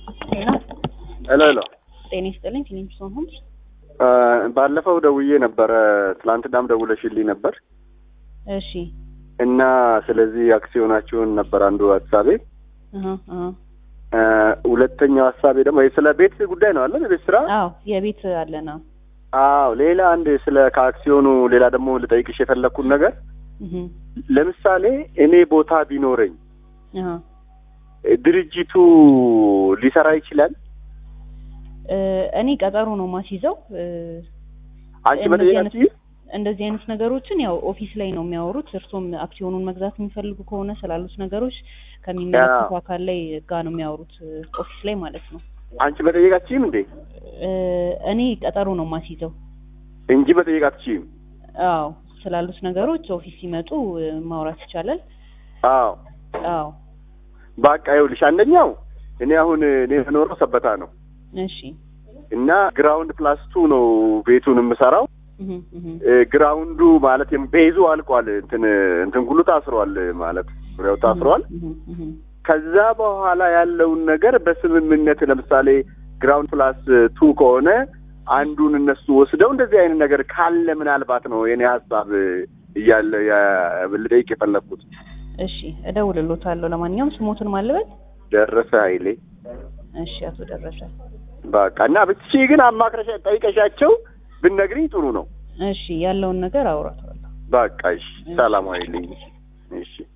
ሄሎ ሄሎ ሄሎ ጤና ይስጥልኝ። ፊሊፕሶን ሆምስ ባለፈው ደውዬ ነበረ፣ ትላንትናም ደውለሽልኝ ነበር እሺ። እና ስለዚህ አክሲዮናችሁን ነበር አንዱ ሀሳቤ። አሀ አሀ እ ሁለተኛው ሀሳቤ ደግሞ ስለ ቤት ጉዳይ ነው አለ የቤት ስራ። አዎ የቤት አለና አዎ ሌላ አንድ ስለ ከአክሲዮኑ ሌላ ደግሞ ልጠይቅሽ የፈለግኩት ነገር እህ ለምሳሌ እኔ ቦታ ቢኖረኝ አሀ ድርጅቱ ሊሰራ ይችላል? እ እኔ ቀጠሮ ነው ማስይዘው እ አንቺ እንደዚህ መጠየቅ አይነት- አትችይም? እንደዚህ አይነት ነገሮችን ያው ኦፊስ ላይ ነው የሚያወሩት። እርሶም አክሲዮኑን መግዛት የሚፈልጉ ከሆነ ስላሉት ነገሮች ከሚመለከቱ አካል ላይ ጋር ነው የሚያወሩት እ ኦፊስ ላይ ማለት ነው። አንቺ መጠየቅ አትችይም እንዴ? እ እኔ ቀጠሮ ነው ማስይዘው። እንጂ መጠየቅ አትችይም? አዎ ስላሉት ነገሮች ኦፊስ ሲመጡ እ ማውራት ይቻላል። አዎ አዎ በቃ ይኸውልሽ፣ አንደኛው እኔ አሁን እኔ የምኖረው ሰበታ ነው እሺ እና ግራውንድ ፕላስ ቱ ነው ቤቱን የምሰራው። እህ እህ እ ግራውንዱ ማለት የም- ቤዙ አልቋል። እንትን እንትን ሁሉ ታስሯል ማለት ዙሪያው ታስሯል። እህ እህ ከዛ በኋላ ያለውን ነገር በስምምነት ለምሳሌ ግራውንድ ፕላስ ቱ ከሆነ አንዱን እነሱ ወስደው እንደዚህ አይነት ነገር ካለ ምናልባት ነው የኔ ሀሳብ እያለ ያ- ልጠይቅ የፈለግኩት። እሺ እደውልሎታለሁ። ለማንኛውም ስሞትን ማልበት ደረሰ ኃይሌ እሺ አቶ ደረሰ በቃ እና ብቻ ግን አማክረሻ ጠይቀሻቸው ብነግሪኝ ጥሩ ነው። እሺ ያለውን ነገር አውራተዋለሁ። በቃ እሺ፣ ሰላም ኃይሌ እሺ